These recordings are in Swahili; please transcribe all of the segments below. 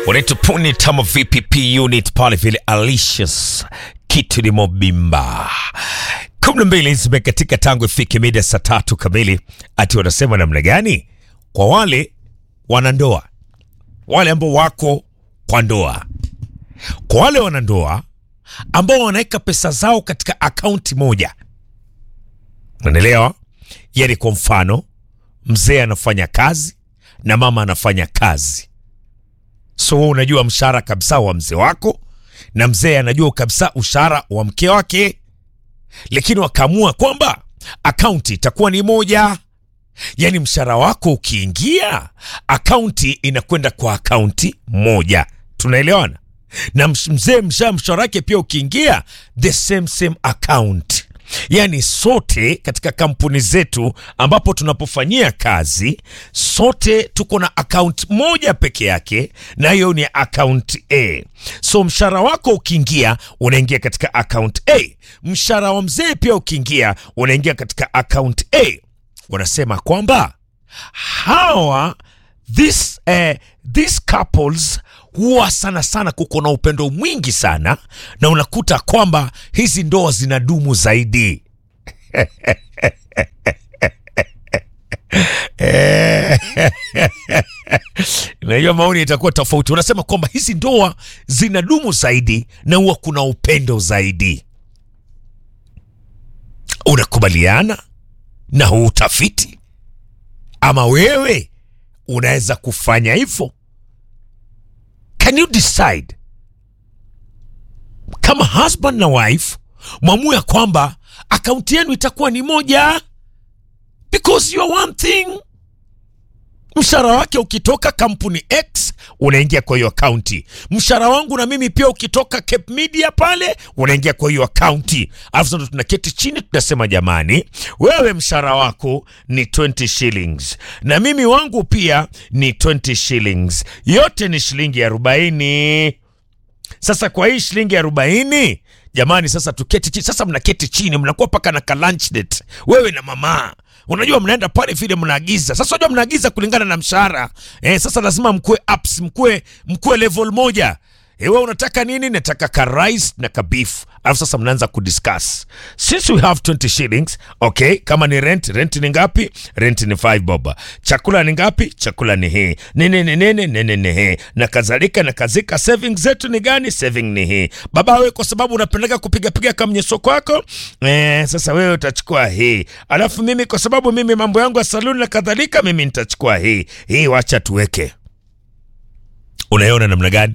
unaitwa Puni Tama VPP unit pale vile Alicious kitu ni mobimba kumi na mbili zimekatika tangu ifike mida saa tatu kamili. Ati wanasema namna gani kwa wale wanandoa, wale ambao wako kwa ndoa, kwa wale wanandoa ambao wanaweka pesa zao katika akaunti moja, unaelewa? Yani kwa mfano mzee anafanya kazi na mama anafanya kazi, so wewe unajua mshahara kabisa wa mzee wako na mzee anajua kabisa ushahara wa mke wake, lakini wakaamua kwamba akaunti itakuwa ni moja. Yaani mshahara wako ukiingia, akaunti inakwenda kwa akaunti moja. Tunaelewana? Na msh- mzee msha mshahara wake pia ukiingia, the same same account. Yaani sote katika kampuni zetu ambapo tunapofanyia kazi, sote tuko na account moja peke yake, na hiyo ni account A. So mshahara wako ukiingia, unaingia katika account A. Mshahara wa mzee pia ukiingia, unaingia katika account A. Wanasema kwamba hawa this, eh, these couples huwa sana sana kuko na upendo mwingi sana, na unakuta kwamba hizi ndoa zinadumu zaidi. Najua maoni itakuwa tofauti. Wanasema kwamba hizi ndoa zinadumu zaidi na huwa kuna upendo zaidi. Unakubaliana na huu utafiti ama wewe unaweza kufanya hivyo? Can you decide kama husband na wife mwamue ya kwamba akaunti yenu itakuwa ni moja because you are one thing. Mshahara wake ukitoka kampuni X unaingia kwa hiyo akaunti. Mshahara wangu na mimi pia ukitoka Cape Media pale unaingia kwa hiyo akaunti. Alafu sasa tunaketi chini tunasema, jamani, wewe mshahara wako ni 20 shillings na mimi wangu pia ni 20 shillings, yote ni shilingi arobaini. Sasa kwa hii shilingi arobaini jamani, sasa tuketi chini. Sasa mnaketi chini, mnakuwa paka na ka lunch date, wewe na mama Unajua mnaenda pale vile mnaagiza. Sasa unajua mnaagiza kulingana na mshahara. Eh, sasa lazima mkue apps, mkue mkue level moja. Eh, wewe unataka nini? Nataka ka rice na ka beef. Alafu sasa mnaanza kudiscuss. Since we have 20 shillings, okay, kama ni rent, rent ni ngapi? Rent ni 5 bob. Chakula ni ngapi? Chakula ni hii. Nini ni nini? Nini ni hii. Na kadhalika na kazika savings zetu ni gani? Saving ni hii. Baba wewe kwa sababu unapendeka kupiga piga kama mnyeso kwako, eh, sasa wewe utachukua hii. Alafu mimi kwa sababu mimi mambo yangu ya saluni na kadhalika mimi nitachukua hii. Hii wacha tuweke. Unaiona namna gani?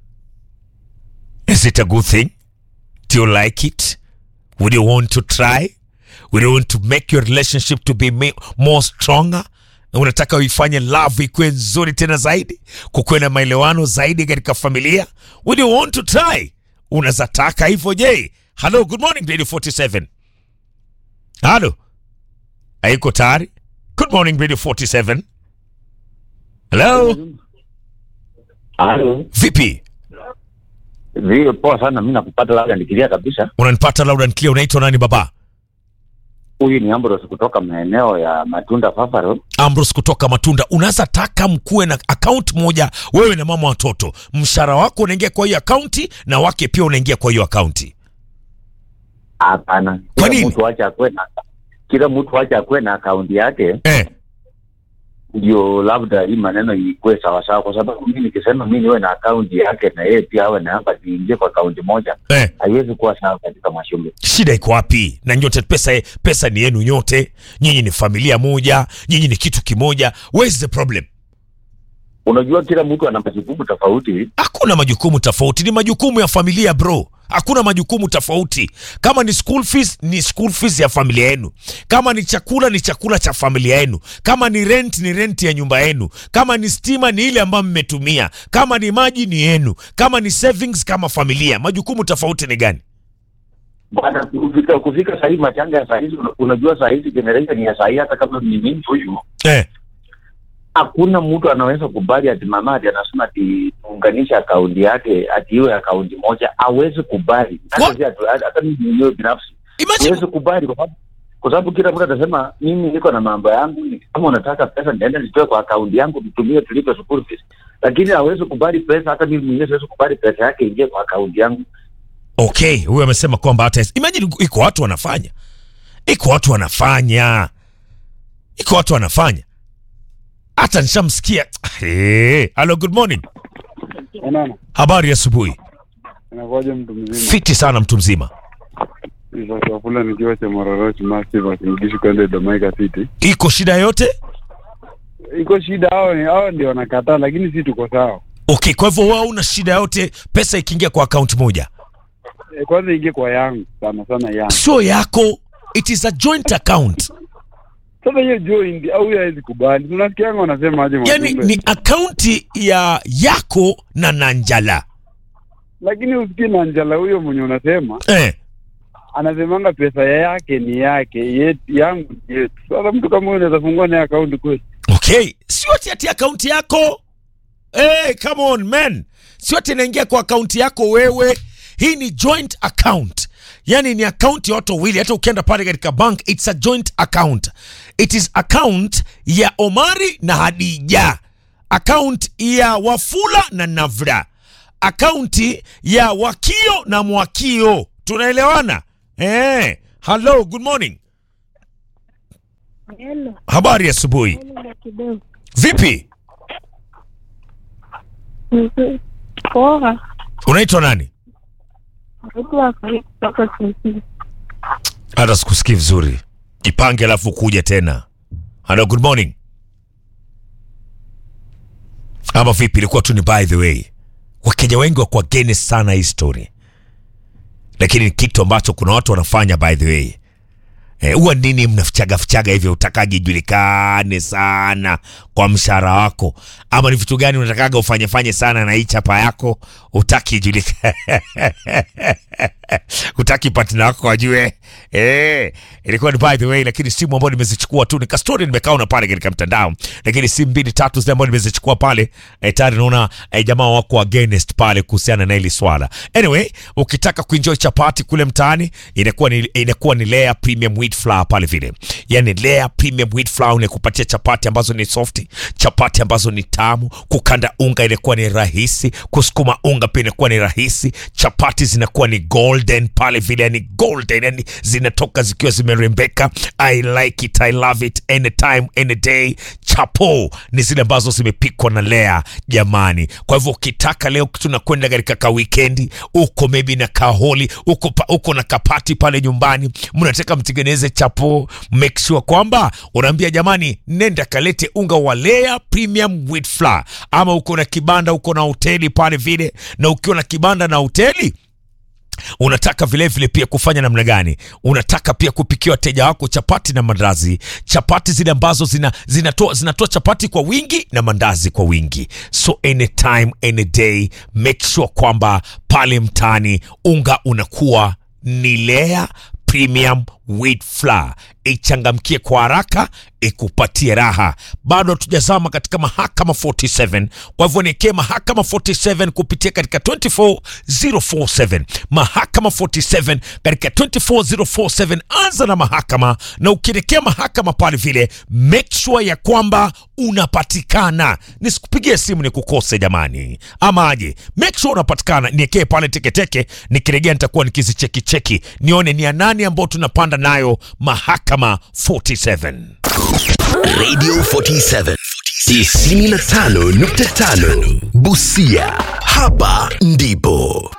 Is it a good thing? Do you like it? Would you want to try? Would you want to make your relationship to be ma- more stronger? Na Unataka uifanye love ikuwe nzuri tena zaidi, kukuwe na maelewano zaidi katika familia? Would you want to try? Unaweza taka hivyo je? Hello, good morning Radio 47. Hello. Haiko tayari? Good morning Radio 47. Hello. Halo. Vipi? Vile poa sana, mimi nakupata labda nikilia kabisa. Unanipata loud and clear. Unaitwa nani baba? Huyu ni Ambrose kutoka maeneo ya Matunda Fafaro. Ambrose kutoka Matunda, unaweza taka mkuwe na account moja, wewe na mama watoto, mshahara wako unaingia kwa hiyo akaunti na wake pia unaingia kwa hiyo akaunti. Hapana, Kwa kila nini? mtu acha akwe na kila mtu acha akwe na akaunti yake, Eh, ndio labda hii maneno ikuwe sawa sawa, kwa sababu mimi nikisema mimi niwe na akaunti yake na yeye pia awe na hapa, tuingie kwa akaunti moja, eh, haiwezi kuwa sawa katika mashule. shida iko wapi? Na nyote pesa, pesa ni yenu nyote, nyinyi ni familia moja, nyinyi ni kitu kimoja. Where's the problem? Unajua, kila mtu ana majukumu tofauti. Hakuna majukumu tofauti, ni majukumu ya familia bro. Hakuna majukumu tofauti. Kama ni school fees, ni school fees ya familia yenu. Kama ni chakula, ni chakula cha familia yenu. Kama ni rent, ni rent ya nyumba yenu. Kama ni stima, ni ile ambayo mmetumia. Kama ni maji, ni yenu. Kama ni savings, kama familia. Majukumu tofauti ni gani? Bwana, kufika kufika sahii machanga ya sahizi, unajua sahizi generation ya sahii, hata kama ni mimi huyu Eh, hakuna mtu anaweza kubali ati mama ati anasema ati tuunganishe akaunti yake ati iwe akaunti moja, hawezi kubali. Hata What? si atu- hata mimi mwenyewe binafsi imagine siwezi kubali, kwa sababu kwa sababu kila mtu atasema mimi niko na mambo yangu, ni- kama unataka pesa niende nitoe kwa akaunti yangu tutumie tulipe school fees. lakini hawezi kubali pesa. Hata mimi mwenyewe siwezi kubali pesa yake ingie kwa akaunti yangu. Okay, huyu amesema kwamba hata imagine, iko watu wanafanya, iko watu wanafanya, iko watu wanafanya, hata nishamsikia. Hey, hello, good morning, Unaona, habari ya asubuhi. inakuwaje mtu mzima? Fiti sana mtu mzima, Chakula nikiwa cha Mororoch Massive akinigishi kwenda Domaika City. iko shida yote? Iko shida, hao ni hao ndio wanakataa, lakini si tuko sawa. Okay, kwa hivyo wewe una shida yote, pesa ikiingia kwa akaunti moja E, kwanza ingie kwa yangu sana sana yangu. sio yako, it is a joint account. Sasa hiyo joint au hiyo hawezi kubali. Unasikianga wanasema aje Yani Mwajumbe? ni akaunti ya yako na Nanjala Lakini usikie na njala huyo mwenye unasema eh. anasemanga pesa yake ni yake, yetu yangu ni yetu. Sasa mtu kama huyo unaweza fungua naye akaunti kweli? Okay, sio ati ati akaunti yako hey, come on man, sio ati inaingia kwa akaunti yako wewe. Hii ni joint account, yani ni akaunti ya watu wawili. Hata ukienda pale katika bank, it's a joint account. It is account ya Omari na Hadija, account ya Wafula na Navra, akaunti ya Wakio na Mwakio. Tunaelewana eh? Hello, good morning, Hello, habari ya asubuhi. hello kidogo. Vipi, Mhm. Poa. unaitwa nani? Mtu wa karibu kutoka Kisii. hata sikusikii vizuri jipange alafu kuja tena hello good morning ama vipi ilikuwa tu ni by the way wakenya wengi wako against sana hii story lakini ni kitu ambacho kuna watu wanafanya by the way Eh, huwa nini mnafichaga fichaga hivyo utakaji ijulikane sana kwa mshahara wako ama ni vitu gani unatakaga ufanye fanye sana na hii chapa yako utaki ijulikane utaki partner wako wajue eh, ilikuwa ni by the way, lakini simu ambayo nimezichukua tu nika story nimekaona pale katika mtandao, lakini simu mbili tatu zile ambazo nimezichukua pale eh, tayari naona eh, jamaa wako against pale kuhusiana na hili swala. Anyway, ukitaka kuenjoy chapati kule mtaani inakuwa ni inakuwa ni Lea Premium Wheat Flour pale vile, yani Lea Premium Wheat Flour inakupatia chapati ambazo ni soft, chapati ambazo ni tamu, kukanda unga inakuwa ni rahisi, kusukuma unga pia inakuwa ni rahisi, chapati zinakuwa ni golden pale vile, yani golden, yani zinatoka zikiwa zimerembeka. I like it, I love it anytime any day. Chapo ni zile ambazo zimepikwa na Lea jamani. Kwa hivyo ukitaka leo tunakwenda katika ka weekendi, uko maybe na kaholi, uko, pa, uko na kapati pale nyumbani, mnataka mtengeneze chapo, make sure kwamba unaambia jamani, nenda kalete unga wa Lea Premium Wheat Flour, ama uko na kibanda, uko na hoteli pale vile, na ukiwa na kibanda na hoteli unataka vilevile vile pia kufanya namna gani? Unataka pia kupikia wateja wako chapati na mandazi, chapati zile ambazo zina, zinatoa, zinatoa chapati kwa wingi na mandazi kwa wingi. So anytime any day make sure kwamba pale mtaani unga unakuwa ni Lea Premium Wheat Flour, ichangamkie kwa haraka, ikupatie raha. Bado hatujazama katika mahakama 47, kwa hivyo niekee mahakama 47 kupitia katika 24047 mahakama 47 katika 24047. Anza na mahakama, na ukielekea mahakama pale vile, make sure ya kwamba unapatikana. Nisikupigie simu nikukose jamani, ama aje? Make sure unapatikana, niekee pale teketeke. Nikiregea nitakuwa nikizichekicheki nione ni ya nani ambao tunapanda nayo mahakama 47. Radio 47 95.5 Busia. Hapa ndipo